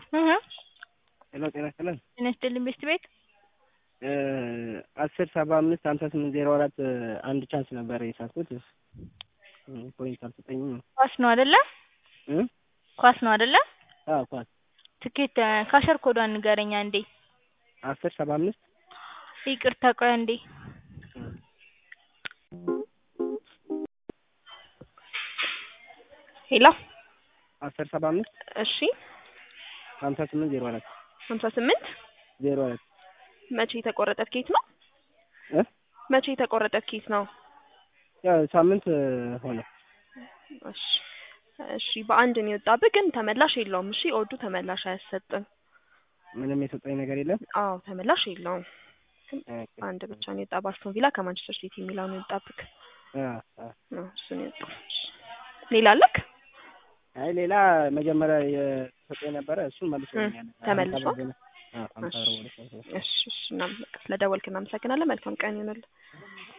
እህ ሄሎ ጤና ይስጥልን። ጤና ይስጥልኝ ቤስት ቤት አስር ሰባ አምስት ሀምሳ ስምንት ዜሮ አራት አንድ ቻንስ ነበር የሳትኩት ፖይንት አልሰጠኝም። ኳስ ነው አይደለ? እ ኳስ ነው አይደለ? አዎ ኳስ ትኬት ካሸር ኮዷን ንገረኝ አንዴ። አስር ሰባ አምስት ይቅርታ ቆይ አንዴ። ሄሎ አስር ሰባ አምስት እሺ ሀምሳ ስምንት ዜሮ አራት ሀምሳ ስምንት ዜሮ አራት መቼ የተቆረጠ ትኬት ነው? እ መቼ የተቆረጠ ትኬት ነው? ያው ሳምንት ሆነ። እሺ እሺ በአንድ ነው የወጣብህ፣ ግን ተመላሽ የለውም። እሺ ኦዱ ተመላሽ አያሰጥም። ምንም የሰጠኝ ነገር የለም። አዎ ተመላሽ የለውም። አንድ ብቻ ነው የወጣ በአስቶን ቪላ ከማንቸስተር ሲቲ የሚለው ነው የወጣብህ። አ አ አዎ እሱ ነው የወጣው። እሺ ሌላ አለክ? አይ ሌላ መጀመሪያ የሰጠኝ ነበረ እሱን መልሶኛል። ተመልሶ? አዎ አምሳ ብር ወደ እሺ እሺ እናመሰግናለን። ስለደወልክ እናመሰግናለን። መልካም ቀን ይሁንልህ።